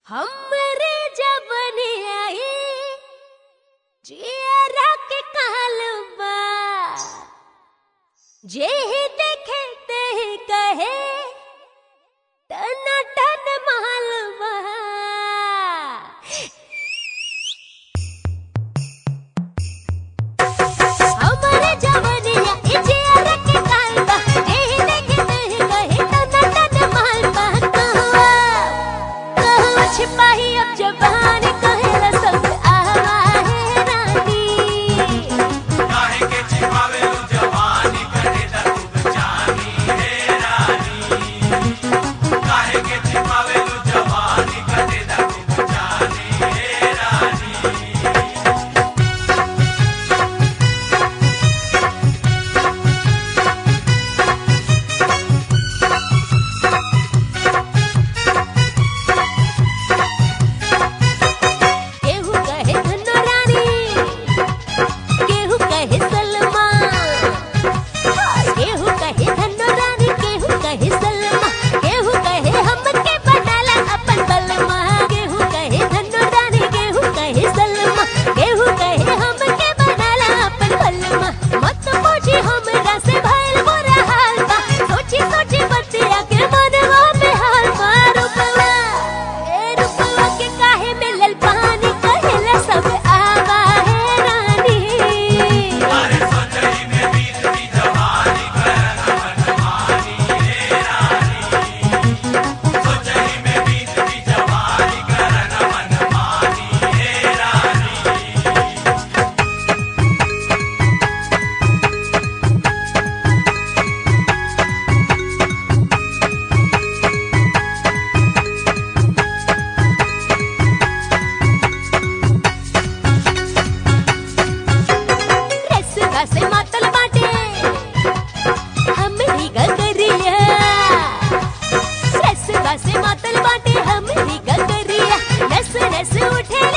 हमरे जवनी आई जियरा के कालबा जे ही देखे ते ही कहे टना टन मालवा हमरे जवनिया ई जियरा के कालबा जे ही देखे ते ही कहे टना टन मालवा कहवा कहवा छिपाही अब जबान कहेला सब आवा है रानी काहे के छिपावेलू जवानी करे दा तू जानी हे रानी काहे के छिपावेलू जवानी करे दा तू जानी हे रानी केहू कहे धनो रानी केहू कहे सलमा केहू कहे धनो रानी केहू कहे सलमा केहू कहे हमके बनाला अपन बलमा केहू कहे धनो रानी केहू कहे सलमा केहू कहे हमके बनाला अपन बलमा मत पूछी हमरा से भइल बुरा हाल बा सोची सोची बतिया के मनवा में हाल मार रुपवा ए रुपवा के काहे मिलल पानी कहेला सब आवा है रानी अरे सोचही में बीत दी जवानी करना मनमानी हे रानी सोचही में बीत दी जवानी करना मनमानी हे रानी रसवा से मातल बाटे हमरी गगरिया रसवा से मातल बाटे हमरी गगरिया नस नस उठे